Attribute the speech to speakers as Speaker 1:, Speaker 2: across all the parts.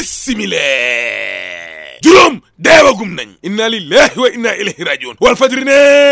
Speaker 1: bismillah juróom deewagum nañ inna lillahi wa inna ilayhi rajiun wal fajri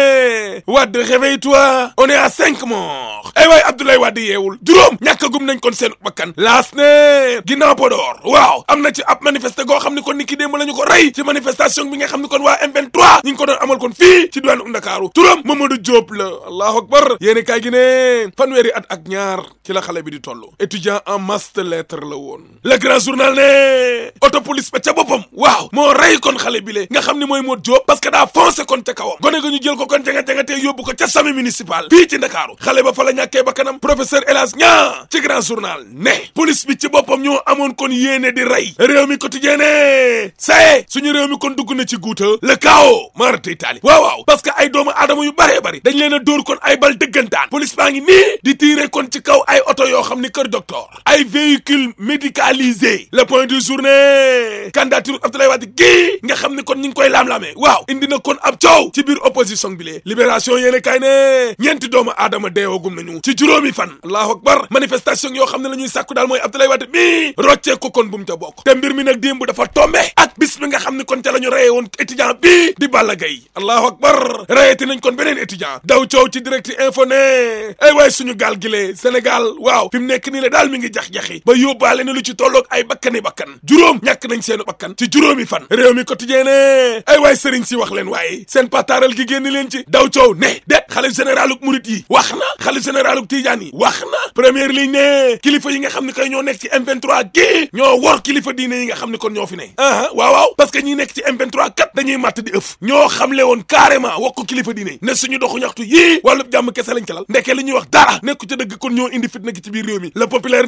Speaker 1: ne Wade réveille-toi on est à cinq morts ay waay Abdoulaye Wade yeewul juróom ñàkkagum nañ kon seen bakkan laas ne ginnaaw Podor waaw am na ci ab manifeste goo xam ne kon ni ki démb la ñu ko rey ci manifestation bi nga xam ne kon waa M23 ñu ngi ko doon amal kon fii ci diwaanu Ndakaaru turam Mamadou Diop la allahu akbar yéeni kaay gi ne fanweeri at ak ñaar ci la xale bi di toll étudiant en master lettre la woon le grand journal ne auto police ba ca boppam waaw moo rey kon xale bi le nga xam ne mooy Modou Diop parce que daa foncé kon ca kawam gone ga ñu jël ko kon janga-jangatee yóbbu ko ca sami municipal fii ci Ndakaaru xale ba fa la ñàkkee ba kanam professeur Elas Ñaa ci grand journal ne police bi ci boppam ñoo amoon kon yéene di rey réew mi quotidien ne saye suñu réew mi kon dugg na ci guuta le chaos maarata Italie waaw waaw parce que ay doomu aadama yu bëree bëri dañ leen a dóor kon ay bal dëggantaan police baa ngi nii di tiire kon ci kaw ay oto yoo xam ni kër docteur ay véhicule médicalisé le point du journée candidature Abdoulaye Wade gii nga xam ni kon ñu ngi koy laam-laamee waaw indi na kon ab coow ci biir opposition bi lee libération yéene kay ne ñeenti doomu aadama deewagum nañu ci juróomi fan allahu akbar manifestation yoo xam ne la ñuy sàkku daal mooy Abdoulaye Wade mi roccee ko kon bu mu ca bokk te mbir mi nag démb dafa tombe ak bis bi nga xam ne kon ca la ñu reyee woon étudiant bii di Balla Gaye allahu akbar reyeti nañ kon beneen étudiant daw coow ci direct info ne ay waay suñu gaal gi lee Sénégal waaw fi mu nekk nii la daal mi ngi jax-jaxi ba yóbbaale na lu ci tolloog ay bakkani bakkan juróom ñàkk nañ seenu bakkan ci juróomi fan réew mi quotidien ne ay waay sëriñ si wax leen waaye seen pataaral gi génn leen ci daw coow ne det xalif généraluk murit yi wax na xalif généraluk tijaan yi wax na première ligne ne kilifa yi nga xam ne kay ñoo nekk ci M23 gi ñoo wor kilifa diine yi nga xam ne kon ñoo fi ne aa waaw waaw parce que ñi nekk ci M23 kat dañuy màtt di ëf ñoo xamle woon carrément wax ko kilifa diine yi ne suñu doxu ñaxtu yii wàllu jàmm kese lañ calal ndeke li ñuy wax dara nekku ca dëgg kon ñoo indi fitna gi ci biir réew mi le populaire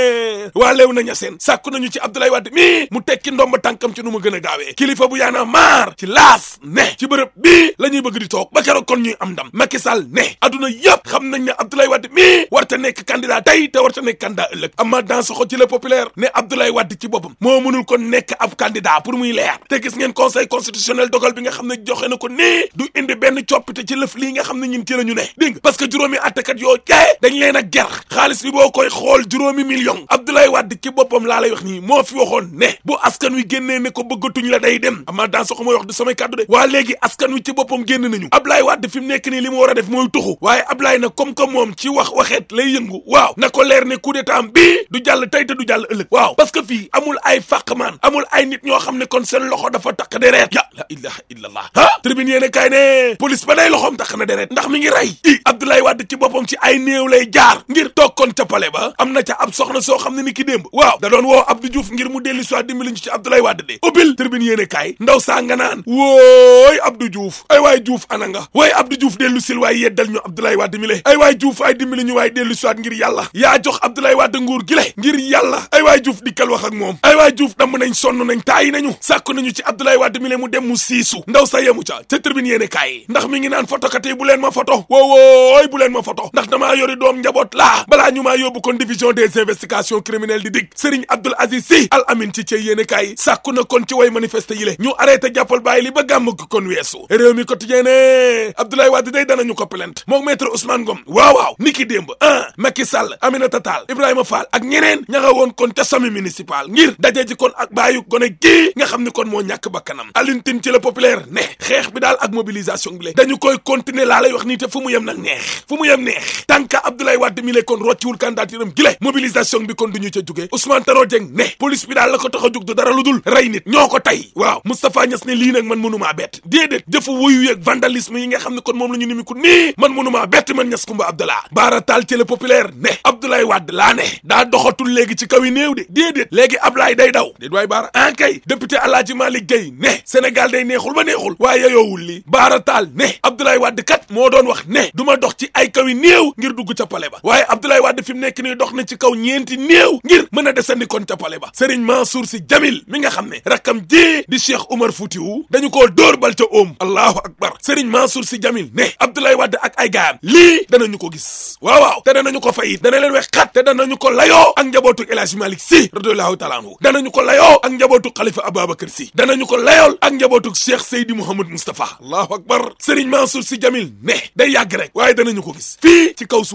Speaker 1: ne waa leew na ñaseen sàkku nañu ci Abdoulaye Wade mi mu tekki ndomba tànkam ci nu mu gën a gaawee kilifa bu yaana maar ci laas ne ci bërëb bii la ñuy bëgg di toog ba keroog kon ñuy am ndam Macky Sall ne adduna yëpp xam nañ ne Abdoulaye Wade mi warta nekk candidat tey te warta nekk candidat ëllëg ama dans xo ci le populaire ne Abdoulaye Wade ci boppam moo mënul kon nekk ab candidat pour muy leer te gis ngeen conseil constitutionnel dogal bi nga xam ne joxe na ko nii du indi benn coppite ci lëf lii nga xam ne ñun ci la ñu ne dégg nga parce que juróomi attakat yoo jee dañ leen a ger xaalis bi boo koy xool juróomi million Abdoulaye Wade ci boppam laa lay wax nii moo fi waxoon ne bu askan wi génnee ne ko bëggatuñ la day dem ama dans xo mooy wax du samay kàddu de waa léegi askan wi ci boppam génn nañu Abdoulaye Wade fi mu nekk nii li mu war a def mooy tuxu waaye Abdoulaye nag comme que moom ci wax waxeet lay yëngu waaw na ko leer ne coup d'état am bii du jàll tey te du jàll ëllëg waaw parce que fii amul ay fàqmaan amul ay nit ñoo xam ne kon seen loxo dafa takk deret ya la ilaha illallah ah tribune yéene kaay ne police ba day loxoom takk na deret ndax mi ngi rey i Abdoulaye Wade ci boppam ci ay néew lay jaar ngir toog kon ca pale ba am na ca ab soxna soo xam ne ni ki démb waaw da doon woo Abdou Diouf ngir mu dellu soit dimbali ñu ci Abdoulaye Wade de ubbil tribune yéene kaay ndaw saa nga naan wooy Abdou Diouf ay waay Diouf ana nga waay Abdou Diouf dellu sil waay yeddal ñu Abdoulaye Wade mi le ay waay Diouf ay dimbali ñu waay dellu soit ngir yàlla yaa jox Abdoulaye Wade nguur gi le ngir yàlla ay waay Diouf dikkal wax ak moom ay waay Diouf damm nañ sonn nañ taayi nañu sàkku nañu ci Abdoulaye Wade mi le mu dem mu siisu ndaw sa yemu ca ca tribune yéene kaay ndax mi ngi naan photokat yi bu leen ma photo woowooy bu leen ma photo ndax damaa yori doom njaboot laa balaa ñu maa yóbbu kon division des investigations criminelles di dig Serigne Abdoul Aziz Sy Al Amin ci cey yéene kaay sàkku na kon ci way manifester yi le ñu arrêté jàppal bàyyi li ba gàmm ko kon weesu réew mi quotidien ne Abdoulaye Wade day danañu ko plainte moom maître Ousmane Ngom waaw waaw niki démb ah Macky Sall Aminata Tall Ibrahima Fall ak ñeneen ña nga woon kon ca sami municipal ngir daje ji kon ak bàyyu gone gii nga xam ni kon moo ñàkk bakkanam Alioune Tine ci le populaire ne xeex bi daal ak mobilisation bi le dañu koy continuer laa lay wax nii te fu mu yem nag neex fu mu yem neex tànka Abdoulaye Wade mi le kon rocciwul candidature am gile mobilisation bi kon du ñu ca jóge Ousmane Tanor Dieng ne police bi daal la ko tax a jug du dara lu dul rey nit ñoo ko tey waaw Moustapha Niass ne lii nag man mënumaa bett déedéet jëfu wuyu yeeg vandalisme yi nga xam ne kon moom la ñu nimiku nii man mënumaa bett man Niass Kumba Abdallah Baara Taal ci le populaire ne Abdoulaye Wade laa ne daa doxatul léegi ci kaw yi néew de déedéet léegi Ablaye day daw déet waay Baara an kay député Alaaji Malick Gueye ne Sénégal day neexul ba neexul waaye yoowul lii Baara Taal ne Abdoulaye Wade kat moo doon wax ne du ma dox ci ay kaw yi néew ngir dugg ca pale ba waaye Abdoulaye Wade fi mu nekk nii dox na ci kaw ñeenti néew ngir mën a desandi kon ca pale ba Serigne Mansour Sy Djamil mi nga xam ne rakkam ji di Cheikh Oumar Foutiou dañu koo dóor bal ca oom allahu akbar Serigne Mansour Sy Djamil ne Abdoulaye Wade ak ay gaayam lii danañu ko gis waaw waaw te danañu ko fayit dana leen wex xat te danañu ko layoo ak njabootu El Hadji Malick Sy radiyallahu taala anhu danañu ko layoo ak njabootu Khalifa Ababacar Sy danañu ko layool ak njabootu Cheikh Seydi Mouhamed Moustapha allahu akbar Serigne Mansour Sy Djamil ne day yàgg rek waaye danañu ko gis fii ci kaw suuf ak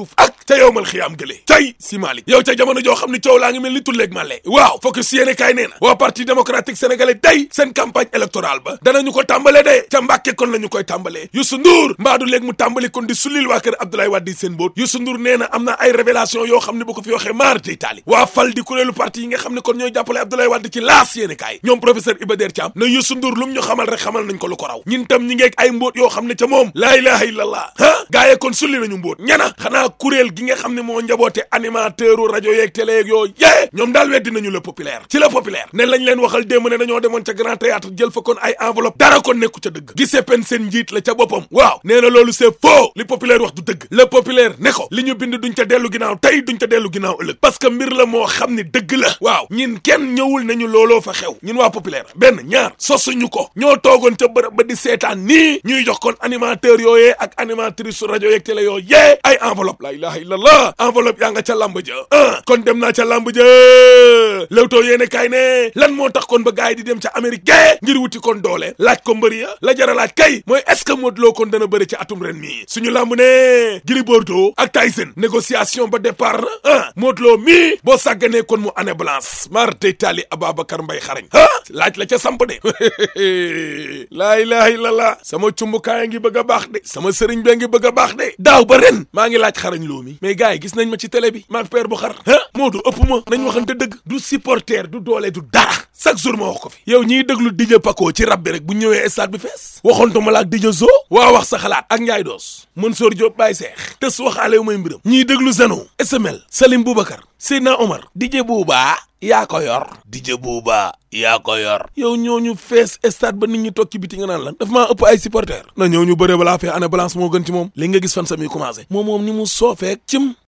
Speaker 1: ca yow mal xiyaam gëlee tey si Malick yow ca jamono joo xam ne coow laa ngi mel ni tulleeg màlle waaw focus yéene kaay nee na waa parti démocratique sénégalais tey seen campagne électorale ba danañu ko tàmbale de ca Mbàkke kon la ñu koy tàmbalee Youssou Ndour mbaadu léegi mu tàmbali kon di sulil waa kër Abdoulaye Wade seen mbóot Youssou Ndour nee na am na ay révélation yoo xam ne bu ko fi waxee maar tey taali waa fal di kuréelu parti yi nga xam ne kon ñooy jàppale Abdoulaye Wade ci laas yéene kaay ñoom professeur Iba Der Thiam na Youssou Ndour lu mu ñu xamal rek xamal nañ ko lu ko raw ñun tam ñi ngeeg ay mbóot yoo xam ne ca moom laa ilaha illallah ah gaa yee kon sulli nañu mbóot ñana xanaa kuréel gi nga xam ne moo njaboote animateur u rajo yeeg télé yeeg yooyu yee ñoom daal weddi nañu le populaire ci le populaire ne lañ leen waxal démb ne dañoo demoon ca grand théâtre jël fa kon ay enveloppe dara kon nekku ca dëgg gisee pen seen njiit la ca boppam waaw nee na loolu c'est faux li populaire wax du dëgg le populaire ne ko li ñu bind duñ ca dellu ginnaaw tey duñ ca dellu ginnaaw ëllëg parce que mbir la moo xam ne dëgg la waaw ñin kenn ñëwul nañu looloo fa xew ñun waa populaire benn ñaar sosuñu ko ñoo toogoon ca bërëb ba di seetaan nii ñuy jox kon animateur yooyee ak animatrice su rajo yeeg télé yoo yee ay enveloppe la ilaha illallah enveloppe yaa nga ca lamb ja ah kon dem naa ca lamb ja Leewtoo yéene kaay ne lan moo tax kon ba gars yi di dem ca Amérique gae ngir wuti kon doole laaj ko mbëri ya la jara laaj kay mooy est-ce que Modou Lo kon dana bëri ci atum ren mii suñu lamb ne Gris Bordeaux ak Tyson négociation ba départ na ah Modou Lo mii boo sàgganee kon mu année blanche mar tey taali Ababacar Mbay xarañ ah laaj la ca samp de laa ilaha illallah sama cumbukaay ngi bëgg a baax de sama sëriñ bee ngi bëgg a baax de daaw ba ren maa ngi laaj xarañ loo mi mais gars yi gis nañ ma ci télé bi maag père bu xar ah Modou ëpp ma nañ waxante dëgg du supporter du doole du dara chaque jour ma wax ko fi yow ñiy déglu DJ Paco ci rab bi rek bu ñëwee stade bi fees waxontuma la ak DJ Zo waa wax sa xalaat ak Ndiaye Doos Mansour Diop Baye Seex tës waxaale wu may mbiram ñiy déglu Zeno SML Salim Boubacar Seydina Omar DJ Bouba yaa ko yor DJ Bouba yaa ko yor yow ñooñu fees stade ba nit ñi toog ci biti nga naan lan daf maa ëpp ay supporter na ñëw ñu bëre balaa fee année balance moo gën ci moom li nga gis fan sami commencé moom moom ni mu soofeek cim